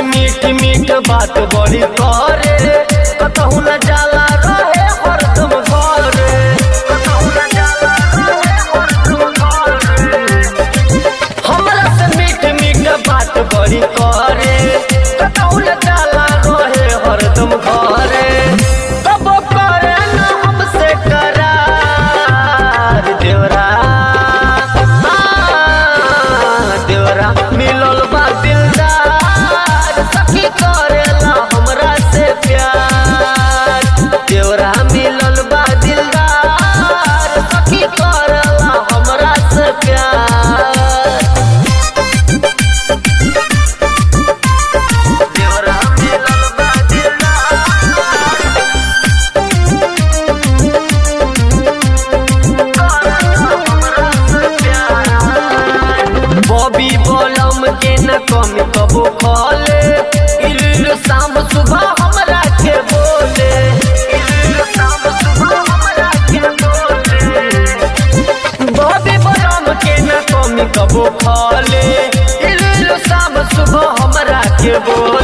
मीठ मीठ बात बड़ी करे कतहु न जाला रहे हरदम घरे कतहु न जाला रहे हरदम घरे हमरा से मीठ मीठ बात बड़ी करे कतहु न जाला रहे हरदम घरे कबो करे न हमसे करार देवरा हाँ, देवरा मिलल बा दिलदार सखी करेला हमरा से प्यार देवरा मिलल बा दिलदार सखी करेला हमरा से प्यार देवरा मिलल बा दिलदार बॉबी बॉलम के न कमी कबो खोले इल शाम सुबह हमरा के बोले इल शाम सुबह हमरा के बोले बॉबी बॉलम के न कमी कबो खोले इल शाम सुबह हमरा के बोले